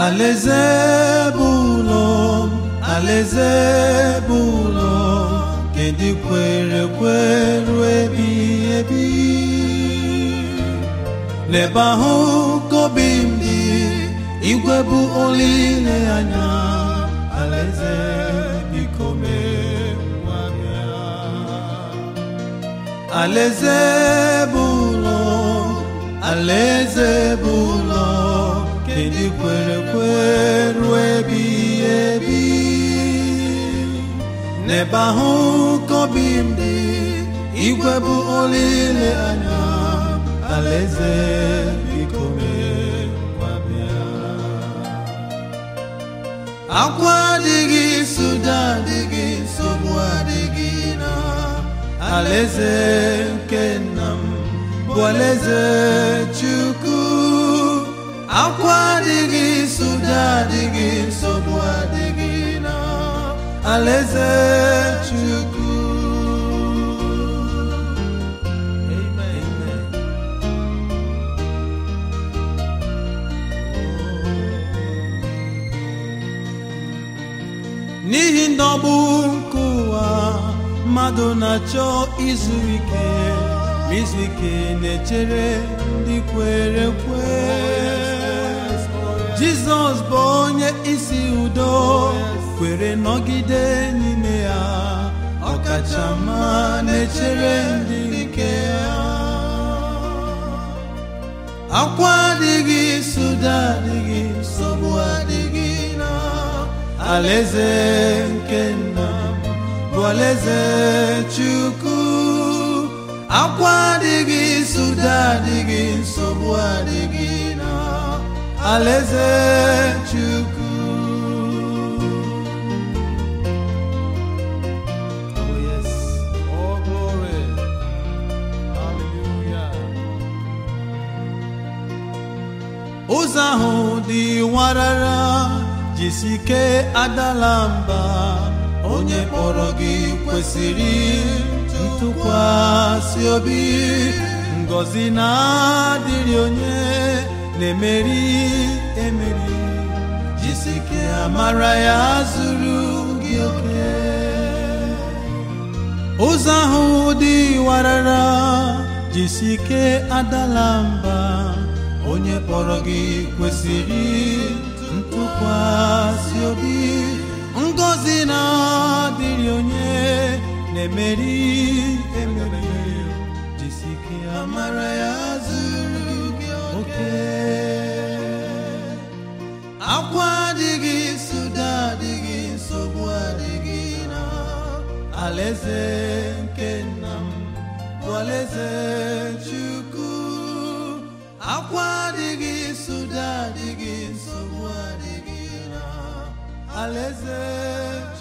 alaeze bụ ụlọ m alaeze bụ ụlọ nke ndị kwere ekwe ruo ebighị ebi n'ebe ahụ ka obi m dị igwe bụ olileanya alaeze biko mee ngwa bịa alaeze bụ ụlọ alaeze bụ ụlọ nke ndị kwere ekwe ruo ebighị ebi n'ebe ahụ ka obi m dị igwe bụ olileanya alaeze biko mee ngwa bịa akwa adịghị suda adịghị nsogbu adịghị na alaeze nke nna m bụ alaeze chukwu akwa adịghị suda adịghị nsogbu adịghị na alaeze chukwu Amen. n'ihi ndọgbu nke ụwa mmadụ na-achọ izu ike ma izu ike na-echere ndị kwere ekwe jizọs bụ onye isi udo kwere nọgide n'ime ya ọkachamma na-echere ndị nke ya akwa adịghị suda adịghị nsogbu adịghị na alaeze nke nna m bụ alaeze chukwu akwa adịghị suda adịghị nsogbu adịghị na alaeze chukwu Oh yes, all glory. Hallelujah. ụzọ ahụ dị warara jisike adala mba onye kpọrọ gị kwesịrị ntụkwasị obi ngọzi na-adịrị onye na-emeri emeri jisike amara ya zuru gị oke ụzọ ahụ dị warara jisike adala mba onye kpọrọ gị kwesịrị ntụkwasị obi ngọzi na-adịrị onye na-emeri emeri jisike amara ya zuru gị oke akwa adịghị suda adịghị nsogbu adịghị na alaeze nke nna m bụ alaeze chukwu akwa adịghị suda adịghị nsogbu adịghị na alaeze